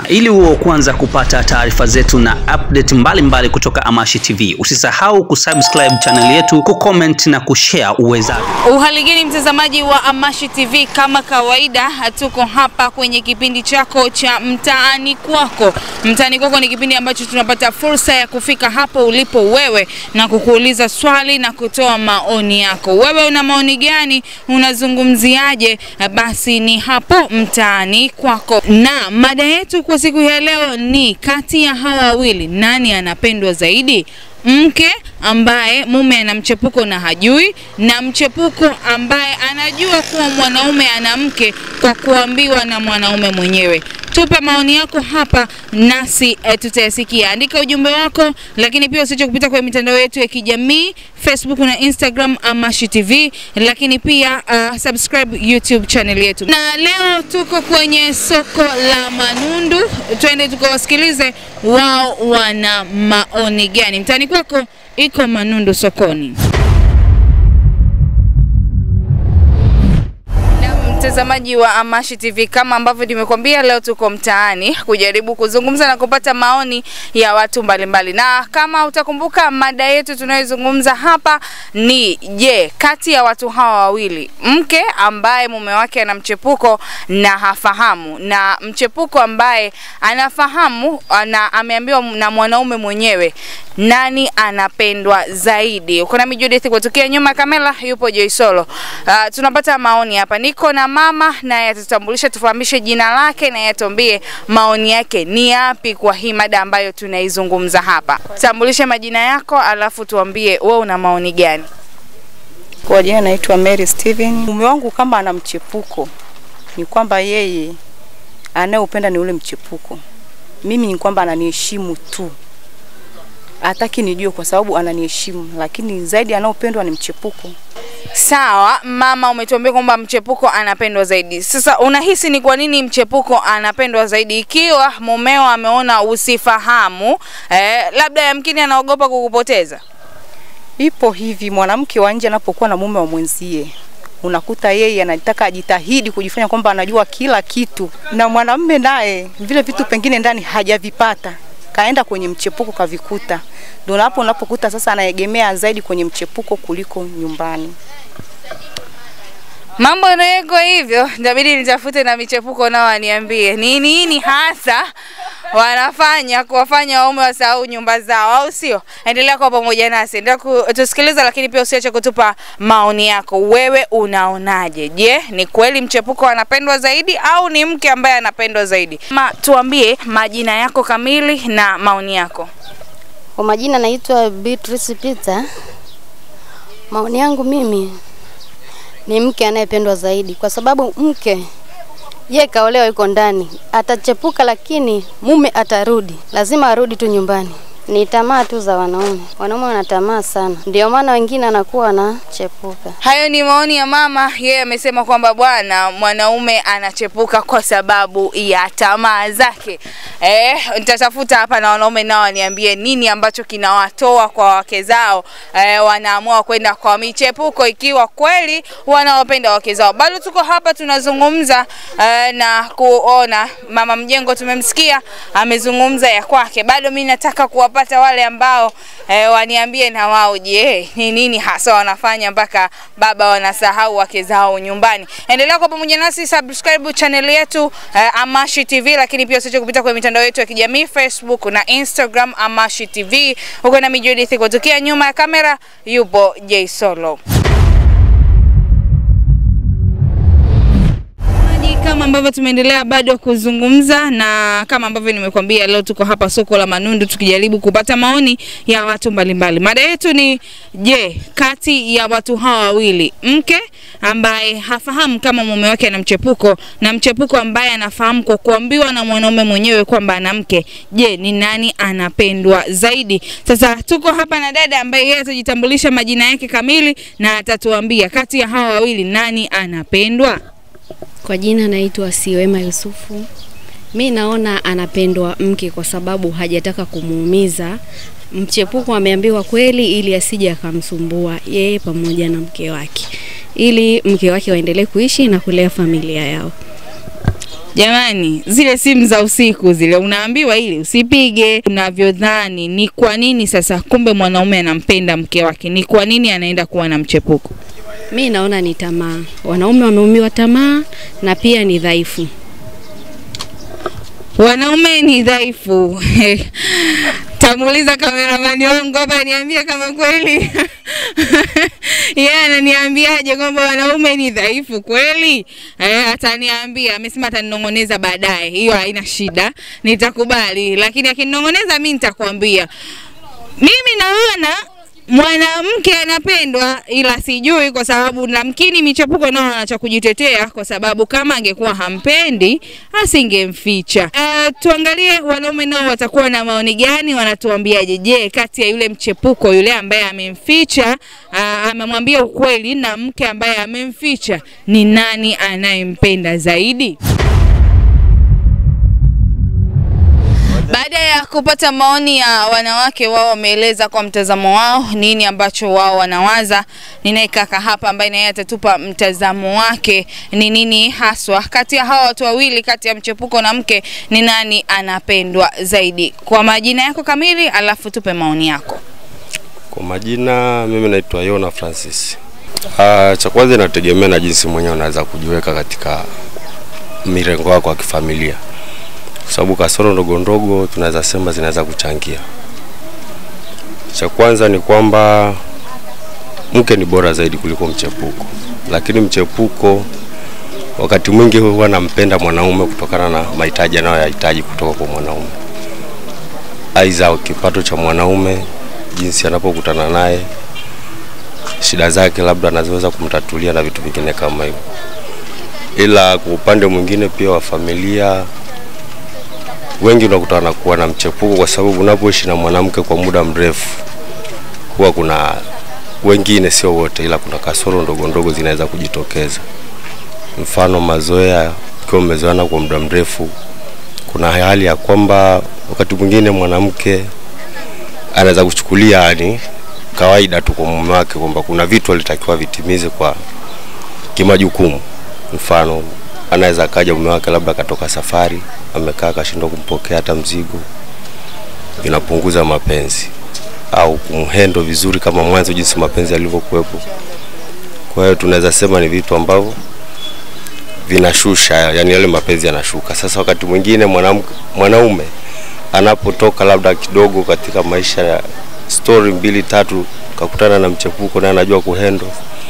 ili uwe kwanza kupata taarifa zetu na update mbalimbali mbali kutoka Amashi TV. Usisahau kusubscribe channel yetu, kucomment na kushare uwezavyo. Uhali gani mtazamaji wa Amashi TV, kama kawaida tuko hapa kwenye kipindi chako cha mtaani kwako. Mtaani kwako ni kipindi ambacho tunapata fursa ya kufika hapo ulipo wewe na kukuuliza swali na kutoa maoni yako. Wewe una maoni gani? Unazungumziaje? Basi ni hapo mtaani kwako, na mada yetu kwa siku ya leo ni kati ya hawa wawili nani anapendwa zaidi? mke ambaye mume ana mchepuko na hajui, na mchepuko ambaye anajua kuwa mwanaume ana mke kwa kuambiwa na mwanaume mwenyewe. Tupe maoni yako hapa nasi e, tutayasikia. Andika ujumbe wako, lakini pia usiache kupita kwenye mitandao yetu ya kijamii Facebook na Instagram Amashi TV, lakini pia uh, subscribe YouTube channel yetu. Na leo tuko kwenye soko la Manundu, twende tukawasikilize wao wana maoni gani. Mtaani kwako iko Manundu sokoni. Mtazamaji wa Amashi TV, kama ambavyo nimekuambia, leo tuko mtaani kujaribu kuzungumza na kupata maoni ya watu mbalimbali mbali. Na kama utakumbuka mada yetu tunayozungumza hapa ni je, kati ya watu hawa wawili, mke ambaye mume wake ana mchepuko na hafahamu na mchepuko ambaye anafahamu na ameambiwa na mwanaume mwenyewe, nani anapendwa zaidi? Uko nami Judith kutokea nyuma ya kamera, yupo Joysolo. Uh, tunapata maoni hapa, niko na mama naye atatutambulisha, tufahamishe jina lake na atuambie maoni yake ni yapi kwa hii mada ambayo tunaizungumza hapa. Tambulishe majina yako, alafu tuambie wewe una maoni gani. Kwa jina naitwa Mary Steven. Mume wangu kama ana mchepuko, ni kwamba yeye anayeupenda ni ule mchepuko. Mimi ni kwamba ananiheshimu tu, hataki nijue kwa sababu ananiheshimu, lakini zaidi anaopendwa ni mchepuko. Sawa mama, umetuambia kwamba mchepuko anapendwa zaidi. Sasa unahisi ni kwa nini mchepuko anapendwa zaidi, ikiwa mumeo ameona usifahamu eh, labda yamkini anaogopa kukupoteza? Ipo hivi, mwanamke wa nje anapokuwa na mume wa mwenzie unakuta yeye anataka ajitahidi kujifanya kwamba anajua kila kitu, na mwanamume naye vile vitu pengine ndani hajavipata kaenda kwenye mchepuko kavikuta, ndio hapo unapokuta sasa anaegemea zaidi kwenye mchepuko kuliko nyumbani. Mambo ndio yako hivyo, inabidi nitafute na michepuko nao waniambie ni nini hasa wanafanya kuwafanya waume wasahau nyumba zao, au sio? Endelea kuwa pamoja nasi, endelea kutusikiliza, lakini pia usiache kutupa maoni yako. Wewe unaonaje? Je, ni kweli mchepuko anapendwa zaidi au ni mke ambaye anapendwa zaidi? Ma, tuambie majina yako kamili na maoni yako. Kwa majina naitwa Beatrice Peter. Maoni yangu mimi ni mke anayependwa zaidi, kwa sababu mke ye kaolewa, yuko ndani, atachepuka, lakini mume atarudi, lazima arudi tu nyumbani. Ni tamaa tu za wanaume, wanaume wana tamaa sana, ndio maana wengine anakuwa anachepuka. Hayo ni maoni ya mama, yeye amesema kwamba bwana mwanaume anachepuka kwa sababu ya tamaa zake. Eh, nitatafuta hapa na wanaume nao waniambie nini ambacho kinawatoa kwa wake zao, eh, wanaamua kwenda kwa michepuko ikiwa kweli wanawapenda wake zao. Bado tuko hapa tunazungumza eh, na kuona mama mjengo, tumemsikia amezungumza ya kwake. Bado mimi nataka kuwapata wale ambao eh, waniambie na wao, je, ni nini hasa wanafanya mpaka baba wanasahau wake zao nyumbani. Endelea kwa pamoja nasi, subscribe channel yetu eh, Amashi TV, lakini pia usiache kupita kwenye mitandao yetu ya kijamii Facebook na Instagram Amashi TV. Huko na Judith kutokea nyuma ya kamera yupo J Solo. kama ambavyo tumeendelea bado kuzungumza na kama ambavyo nimekuambia, leo tuko hapa soko la Manundu tukijaribu kupata maoni ya watu mbalimbali. Mada yetu ni je, kati ya watu hawa wawili, mke ambaye hafahamu kama mume wake ana mchepuko na mchepuko ambaye anafahamu kwa kuambiwa na mwanaume mwenyewe kwamba ana mke, je, ni nani anapendwa zaidi? Sasa tuko hapa na dada ambaye yeye atajitambulisha majina yake kamili na atatuambia kati ya hawa wawili nani anapendwa. Kwa jina naitwa Siwema Yusufu. Mi naona anapendwa mke kwa sababu hajataka kumuumiza. Mchepuko ameambiwa kweli ili asije akamsumbua yeye pamoja na mke wake, ili mke wake waendelee kuishi na kulea familia yao. Jamani, zile simu za usiku zile unaambiwa ili usipige. Unavyodhani ni kwa nini sasa, kumbe mwanaume anampenda mke wake, ni kwa nini anaenda kuwa na mchepuko? Mi naona ni tamaa. Wanaume wameumiwa tamaa na pia ni dhaifu. Wanaume ni dhaifu. Tamuuliza kameramani wangu hapa niambie kama kweli yeye yeah, ananiambiaje kwamba wanaume ni dhaifu kweli? Eh, ataniambia, amesema ataninong'oneza baadaye. Hiyo haina shida, nitakubali, lakini akinong'oneza mimi nitakwambia. Mimi naona mwanamke anapendwa ila sijui kwa sababu namkini michepuko nao ana cha kujitetea kwa sababu kama angekuwa hampendi asingemficha. Uh, tuangalie wanaume nao watakuwa na maoni gani, wanatuambiaje? Je, kati ya yule mchepuko yule ambaye amemficha uh, amemwambia ukweli na mke ambaye amemficha, ni nani anayempenda zaidi? Baada ya kupata maoni ya wanawake, wao wameeleza kwa mtazamo wao nini ambacho wao wanawaza. Ninaye kaka hapa ambaye naye atatupa mtazamo wake ni nini haswa kati ya hawa watu wawili, kati ya mchepuko na mke, ni nani anapendwa zaidi. Kwa majina yako kamili, alafu tupe maoni yako. Kwa majina, mimi naitwa Yona Francis. Ah, cha kwanza inategemea na jinsi mwenyewe unaweza kujiweka katika mirengo yako ya kifamilia kwa sababu kasoro ndogo ndogo tunaweza sema zinaweza kuchangia. Cha kwanza ni kwamba mke ni bora zaidi kuliko mchepuko, lakini mchepuko wakati mwingi huwa anampenda mwanaume kutokana na mahitaji anayoyahitaji kutoka kwa mwanaume, aidha kipato cha mwanaume, jinsi anapokutana naye, shida zake labda anazoweza kumtatulia na vitu vingine kama hivyo. Ila kwa upande mwingine pia wa familia wengi unakuta wanakuwa na mchepuko kwa sababu unapoishi na mwanamke kwa muda mrefu, huwa kuna wengine, sio wote, ila kuna kasoro ndogo ndogo zinaweza kujitokeza. Mfano mazoea, ukiwa umezoeana kwa muda mrefu, kuna hali ya kwamba wakati mwingine mwanamke anaweza kuchukulia yani kawaida tu kwa mume wake kwamba kuna vitu alitakiwa vitimize kwa kimajukumu. Mfano anaweza akaja mume wake labda akatoka safari, amekaa akashindwa kumpokea hata mzigo, inapunguza mapenzi au kumhendo vizuri kama mwanzo jinsi mapenzi yalivyokuwepo. Kwa hiyo tunaweza sema ni vitu ambavyo vinashusha, yani yale mapenzi yanashuka. Sasa wakati mwingine mwanamke mwanaume anapotoka labda kidogo katika maisha ya story mbili tatu, kakutana na mchepuko naye anajua kuhendo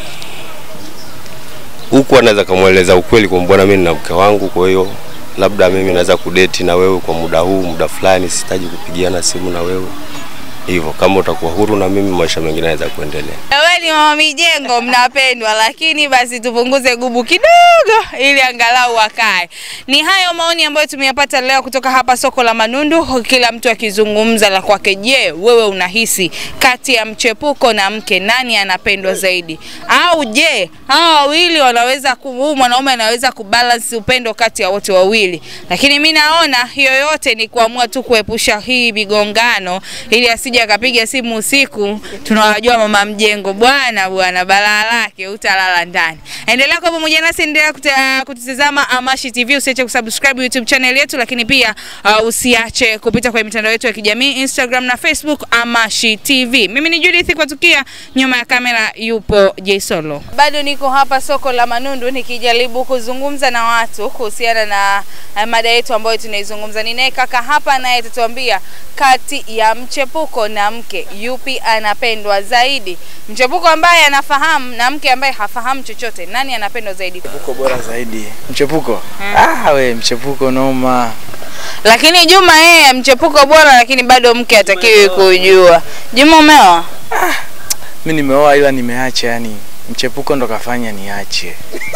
huku anaweza kamweleza ukweli kwa bwana, mimi na mke wangu, kwa hiyo labda mimi naweza kudeti na wewe kwa muda huu, muda fulani, sihitaji kupigiana simu na wewe hivyo. Kama utakuwa huru na mimi, maisha mengine yanaweza kuendelea. Wewe ni mama mijengo, mnapendwa, lakini basi tupunguze gubu kidogo, ili angalau wakae. Ni hayo maoni ambayo tumeyapata leo kutoka hapa soko la Manundu, kila mtu akizungumza la kwake. Je, wewe unahisi kati ya mchepuko na mke nani anapendwa zaidi? Au je, hawa wawili wanaweza huu mwanaume anaweza kubalance upendo kati ya wote wawili? Lakini mi naona hiyo yote ni kuamua tu kuepusha hii migongano, ili asije akapiga simu usiku, tunawajua mama mjengo bwana bwana, balaa lake utalala ndani. Endelea kwa pamoja nasi, endelea kuta- kututazama Amashi TV, usiache kusubscribe YouTube channel yetu, lakini pia uh, usiache kupita kwenye mitandao yetu ya kijamii Instagram na Facebook Amashi TV. Mimi ni Judith kwa tukia, nyuma ya kamera yupo Jaisolo. Bado niko hapa soko la Manundu nikijaribu kuzungumza na watu kuhusiana na uh, mada yetu ambayo tunaizungumza. Ninaye kaka hapa naye atatuambia kati ya mchepuko na mke yupi anapendwa zaidi. Mchepuko ambaye anafahamu na mke ambaye hafahamu chochote, nani anapendwa zaidi? Mchepuko bora zaidi. Mchepuko? Ah, we mchepuko noma. Lakini Juma yeye mchepuko bora, lakini bado mke hatakiwi kujua. Juma umeoa? Mimi nimeoa ila nimeacha yani. Mchepuko ndo kafanya niache.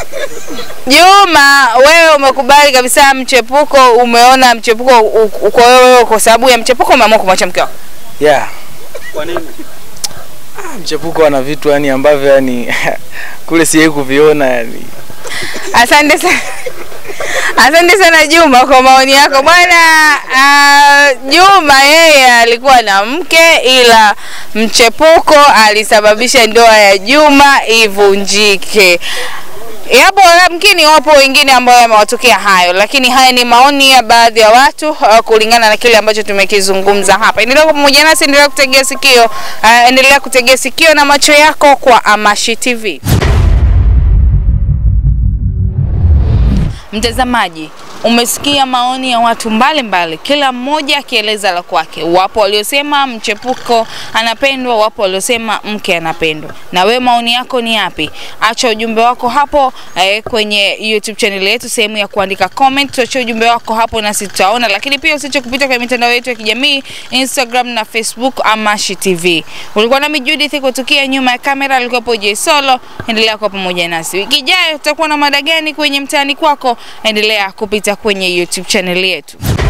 Juma, wewe umekubali kabisa mchepuko, umeona mchepuko u- uko wewe kwa sababu ya mchepuko umeamua kumwacha mke wako. Yeah. Kwa nini? Ah, mchepuko ana vitu yani ambavyo yani kule siye kuviona yani. Asante sana. Asante sana Juma kwa maoni yako bwana. Uh, Juma yeye alikuwa na mke ila mchepuko alisababisha ndoa ya Juma ivunjike. Yapo yamkini wapo wengine ambao yamewatokea hayo, lakini haya ni maoni ya baadhi ya watu uh, kulingana na kile ambacho tumekizungumza hapa. Endelea kuwa pamoja nasi, endelea kutegea sikio, uh, endelea kutegea sikio na macho yako kwa Amashi TV. Mtazamaji, umesikia maoni ya watu mbalimbali mbali, kila mmoja akieleza la kwake. Wapo waliosema mchepuko anapendwa, wapo waliosema mke anapendwa. Na we maoni yako ni yapi? Acha ujumbe wako hapo eh, kwenye YouTube channel yetu, sehemu ya kuandika comment, tuachie ujumbe wako hapo nasi tutaona, lakini pia usiache kupita kwenye mitandao yetu ya kijamii Instagram na Facebook Amashi TV. Ulikuwa nami Judith kutukia nyuma ya kamera, alikuwepo J Solo. Endelea kuwa pamoja nasi. Wiki ijayo tutakuwa na mada gani kwenye mtaani kwako? Endelea kupita kwenye YouTube channel yetu.